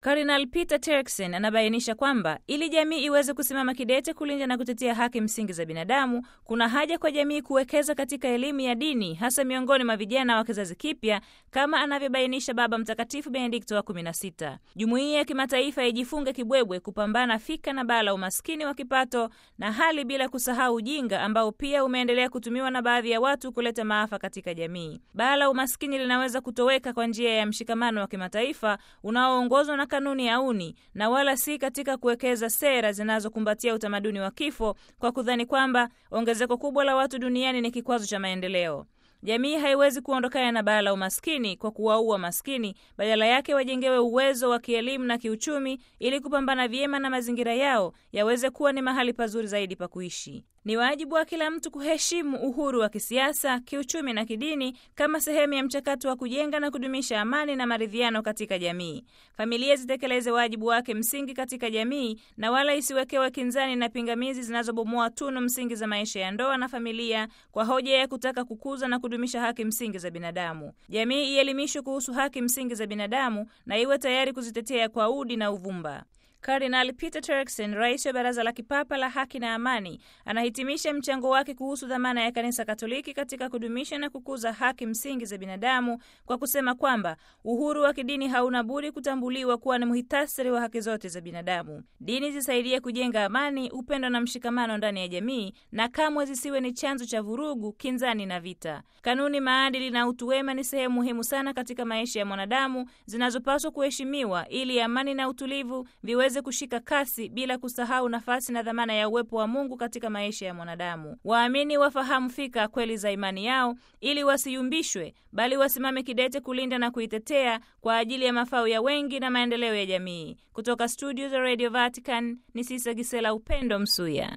Kardinal Peter Turkson anabainisha kwamba ili jamii iweze kusimama kidete kulinda na kutetea haki msingi za binadamu, kuna haja kwa jamii kuwekeza katika elimu ya dini, hasa miongoni mwa vijana wa kizazi kipya, kama anavyobainisha Baba Mtakatifu Benedikto wa 16. Jumuiya ya kimataifa ijifunge kibwebwe kupambana fika na baa la umaskini wa kipato na hali, bila kusahau ujinga ambao pia umeendelea kutumiwa na baadhi ya watu kuleta maafa katika jamii. Baa la umaskini linaweza kutoweka kwa njia ya mshikamano wa kimataifa unaoongozwa na kanuni ya uni na wala si katika kuwekeza sera zinazokumbatia utamaduni wa kifo kwa kudhani kwamba ongezeko kubwa la watu duniani ni kikwazo cha maendeleo. Jamii haiwezi kuondokana na baa la umaskini kwa kuwaua maskini, badala yake wajengewe uwezo wa kielimu na kiuchumi ili kupambana vyema na mazingira yao yaweze kuwa ni mahali pazuri zaidi pa kuishi. Ni wajibu wa kila mtu kuheshimu uhuru wa kisiasa, kiuchumi na kidini kama sehemu ya mchakato wa kujenga na kudumisha amani na maridhiano katika jamii. Familia zitekeleze wajibu wake msingi katika jamii na wala isiwekewe kinzani na pingamizi zinazobomoa tunu msingi za maisha ya ndoa na familia kwa hoja ya kutaka kukuza na kudumisha haki msingi za binadamu. Jamii ielimishwe kuhusu haki msingi za binadamu na iwe tayari kuzitetea kwa udi na uvumba. Kardinal Peter Turkson, rais wa Baraza la Kipapa la Haki na Amani, anahitimisha mchango wake kuhusu dhamana ya Kanisa Katoliki katika kudumisha na kukuza haki msingi za binadamu kwa kusema kwamba uhuru wa kidini hauna budi kutambuliwa kuwa ni muhitasari wa haki zote za binadamu. Dini zisaidie kujenga amani, upendo na mshikamano ndani ya jamii na kamwe zisiwe ni chanzo cha vurugu, kinzani na vita. Kanuni, maadili na utu wema ni sehemu muhimu sana katika maisha ya mwanadamu zinazopaswa kuheshimiwa ili amani na utulivu viweze kushika kasi bila kusahau nafasi na dhamana ya uwepo wa Mungu katika maisha ya mwanadamu. Waamini wafahamu fika kweli za imani yao ili wasiyumbishwe, bali wasimame kidete kulinda na kuitetea kwa ajili ya mafao ya wengi na maendeleo ya jamii. Kutoka studio za Radio Vatican ni Sisa Gisela Upendo Msuya.